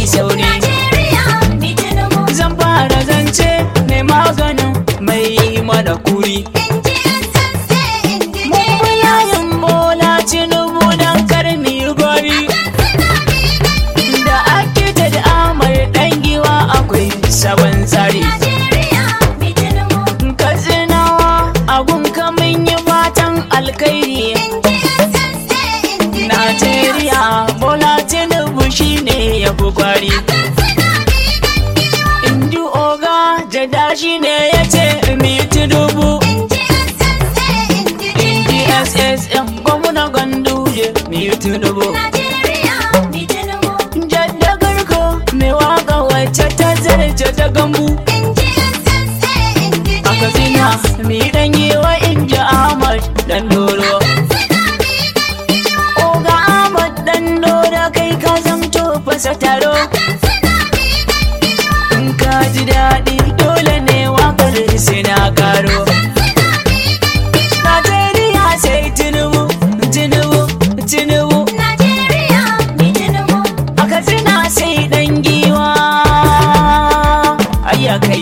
sauri Najeriya mi Tinubu zan fara zance mai maganin mai mana kuri NGSSA inji mun bi yayin bola tinubu don karmi gori da ake da amar dan giwa akwai sabon tsari Najeriya mi Tinubu katsinawa abun kamun yi fatan alkairi NGSSA inji najeriya bola tinubu shine ya fi kwari inji oga jada shine ya ce mi tinubu NGSSA inji DSSM gwamna ganduje mi tinubu Najeriya mi Tinubu jaddagarko mai waka wacce ta zarce ta gambu NGSSA inji a katsina mi dan yi wa inji ahmad dan doro oga ahmad dan doro kai ka zamto fasa taro in ka ji daɗi dole ne wakar sai na karo najeriya sai tinubu tinubu tinubu Najeriya mi Tinubu a katsina sai dan giwa ayya kai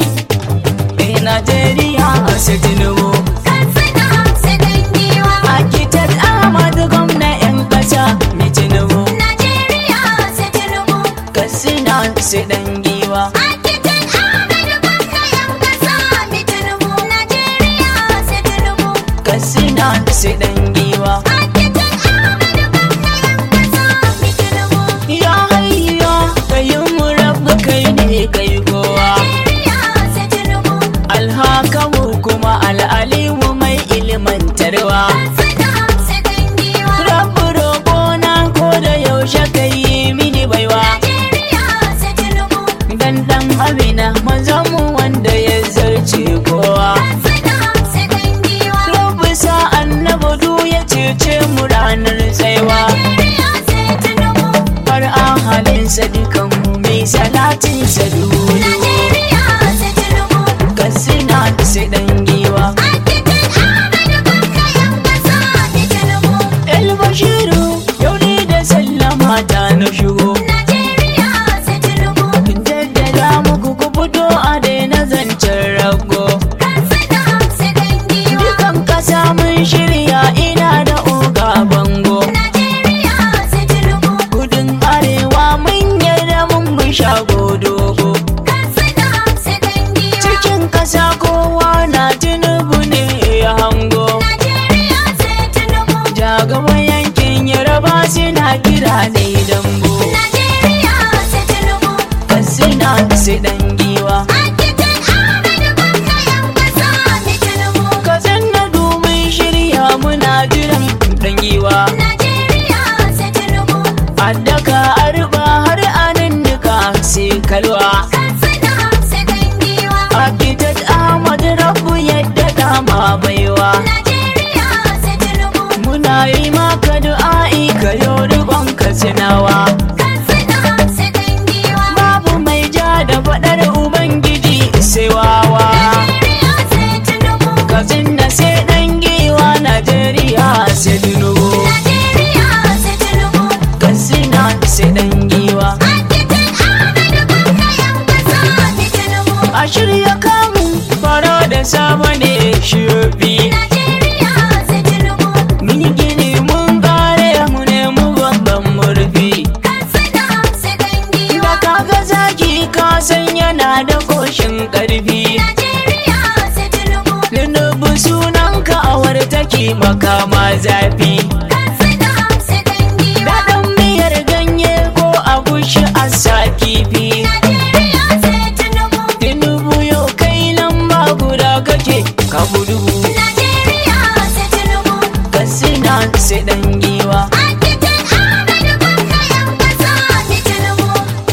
eh najeriya sai tinubu Katsina sai dangiwa architect ahmad gwamna yan kasa mai tinubu Najeriya sai Tinubu katsina sai dan giwa Architect Ahmed Baka yan kasa mi Tinubu Najeriya sai Tinubu katsina sai dan giwa Architect Ahmed Baka yan kasa mi Tinubu ya hayya kayin mu rabu kai ne kai kowa Najeriya sai Tinubu alhakamu kuma al'alimu mai ilmantarwa Katsina sai dangiwa rabu roƙona ko da yaushe kai mini baiwa Najeriya sai Tinubu dan dan amina manzanmu wanda ya zarce kowa Katsina sai dangiwa rabu sa annabi du ya cece mu ranar tsaiwa Najeriya sai Tinubu har ahalinsa dukanmu mai salatin sa dudu Najeriya sai Tinubu kasina sai dan giwa Architect Ahmed Baka yan kasa mi Tinubu el bashiru yau ni da sallama ta na shigo Najeriya sai Tinubu jaddada muku ku fito a daina zancen rago Katsina sai dangiwa dukan kasa mun shirya ina da oga bango Najeriya sai Tinubu gudun arewa mun yarda mun bi shago dogo Katsina sai dangiwa cikin kasa kowa na tinubu ne ya hango Najeriya sai Tinubu jagaba yankin yaraba suna kira ne dambo Najeriya sai Tinubu kasina sai dan giwa Architect Ahmed Baka yan kasa mi Tinubu kasan na domin shirya muna jiran dan giwa Najeriya sai Tinubu addaka arba har anan duka sai kalwa Katsina sai dangiwa architect ahmad rabu yadda dama baiwa Najeriya sai Tinubu muna yi maka du'a'i ka yau rikon kasinawa Katsina sai dangiwa babu mai ja da faɗar ubangiji sai wawa Najeriya sai Tinubu katsina sai dan giwa najeriya sai tinubu Najeriya sai Tinubu katsina sai dan giwa Architect Ahmed Baka yan kasa mi Tinubu a shirya kamu fara da sama ne shirfi Najeriya sai Tinubu mun yi gini mun kare mu nemi babban murfi Katsina sai dangiwa da kaga zaki ka san yana da koshin karfi Najeriya sai Tinubu Tinubu sunanka awar take makama zafi Katsina sai dangiwa Daɗin miyar ganye ko agushi a sa kifi Najeriya sai Tinubu Tinubu yau kai lamba guda kake ka gudu Najeriya sai Tinubu Kasina sai ɗan giwa Architect Ahmed Baka yan kasa mi Tinubu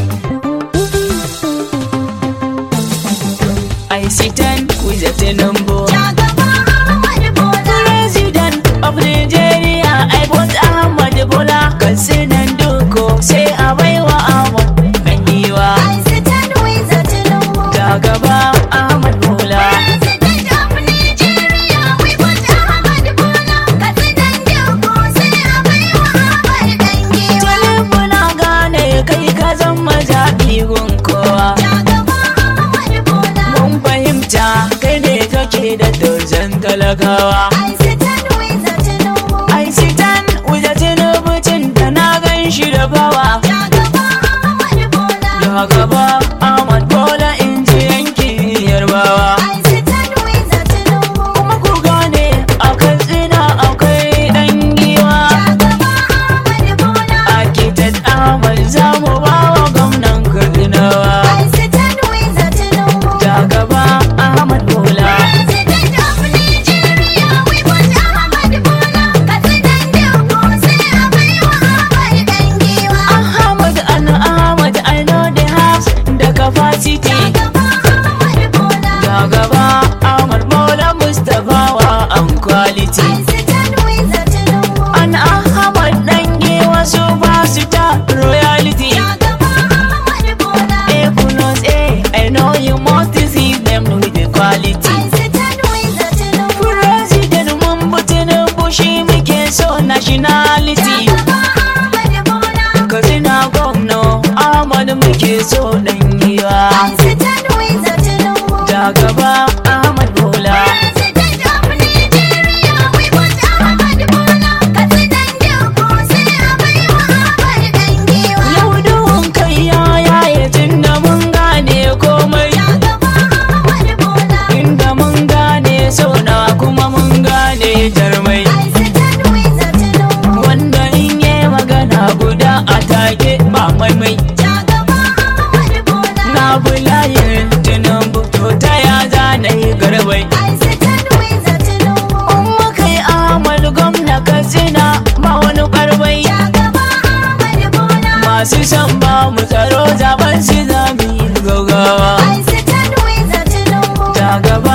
I stand with a Tinubu Jagaba Ahmad Bola President of Nigeria talakawa I sit and with a Tinubu. I sit and with a tinubucin da na gan shi da bawa Shugaba Ahmadu Bola. da gaba Ahmad Bola in ji yankin yarbawa I sit and with a Tinubu. kuma ku gane a katsina akwai dan giwa Shugaba Ahmadu Bola. Architect Ahmad za mu ba wa gwamnan Katsinawa I sit and with a Tinubu. da gaba Ahmad Bola President of Nigeria, we want Ahmad Bola. President Diogo sai a baiwa Ahmad Dangiwa. Ahmad and Ahmad I know they have the capacity Shugaba Ahmad Bola. da gaba Ahmad Bola Mustapha wa an quality I sit and with a Tinubu. an Ahmad dange wasu ba su ta royalty Shugaba Ahmad Bola. Eh kunos eh I know you must see them with the quality I sit and with a Tinubu. President mun butinin bushi muke so nationality Shugaba Ahmad Bola. Katsina gwamna Ahmad muke so dan giwa I sit and with a Tinubu. da gaba Ahmad Bola President of Nigeria, we want Ahmad Bola. President Diogo sai a baiwa Ahmad Dangiwa. Yau duhun kai ya yaye tunda mun gane komai Shugaba Ahmad Bola. inda mun gane sauna kuma mun gane jarmai I sit and with a Tinubu. wanda in yi magana guda a take ba maimai Shugaba Ahmad Bola. na bulayin tinubu to ta ya zana yi garbai I sit and with a Tinubu. in muka yi amal gwamna katsina ba wani karbai Shugaba Ahmad Bola. masu son ba mu tsaro zaben su zami gaugawa I sit and with a Tinubu. ta gaba